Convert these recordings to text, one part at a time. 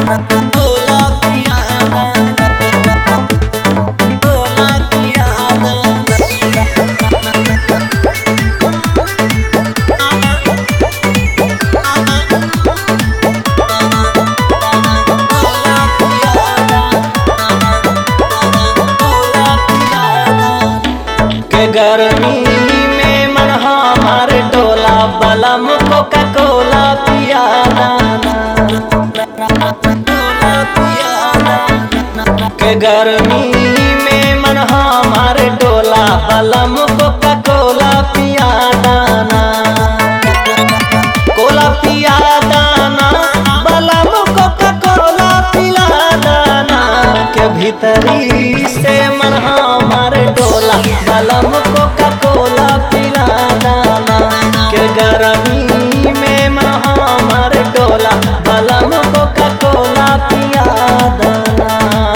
कोला पिया कोला पिया के गर्मी में मन हमार डोला बलम कोका कोला पियाना के गर्मी में मन हमार डोला बलम कोका कोला पियाना कोला पिया दाना बलम कोका कोला पिला दाना के भीतरी से मन हमार डोला बलम कोका कोला पिला दाना के गर्मी में मन हमार डोला बलम कोका कोला पिया दाना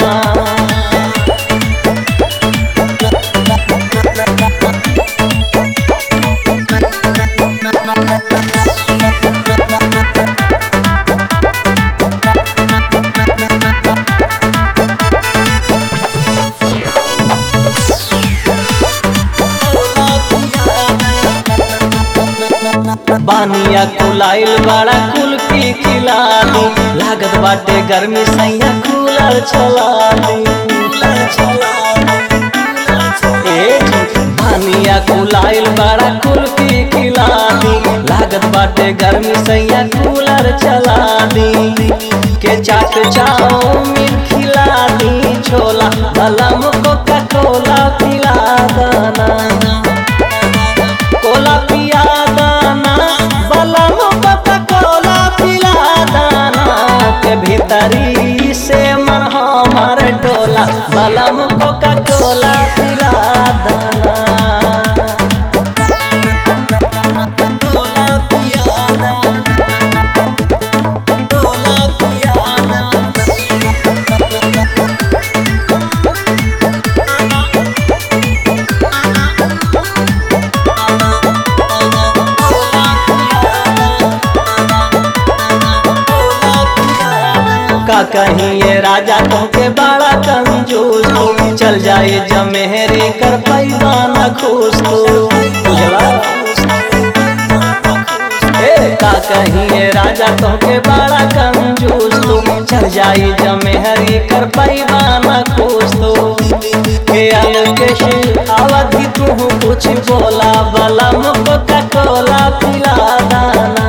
बानिया कुलाइल बड़ा कुल्फी खिला दी लागत बाटे गर्मी सैया कूलर चला दी ए बानिया कुलाइल बड़ा कुल्फी खिला दी लागत बाटे गर्मी सैया कूलर चला दी के चाट चाउमीन खिला दी छोला बलम कोका कोला पिला दाना कोला पिया दाना बलम कोका कोला पिला दाना के भीतरी से मन हमार डोला बलम कोका कोला पिला दाना कोला पिया दाना कोला पिया का कहीं ये राजा तुमके बड़ा कंजूस हो चल जाए जमेहरी कर पैमाना खुश तो बुझला ए का कहीं ये राजा तुमके बड़ा कंजूस तो चल जाए जमेहरी कर पैमाना खुश तो के अलकेश अवधि तू कुछ बोला बलम कोका कोला पिला दाना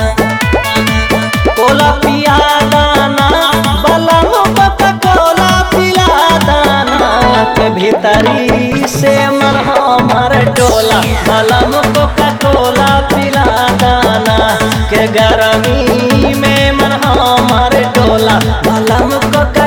कोला पिया दाना बलम कोका कोला पिला दाना के भीतरी से मन हमार डोला बलम कोका कोला पिला दाना के गर्मी में मन हमार डोला बलम कोका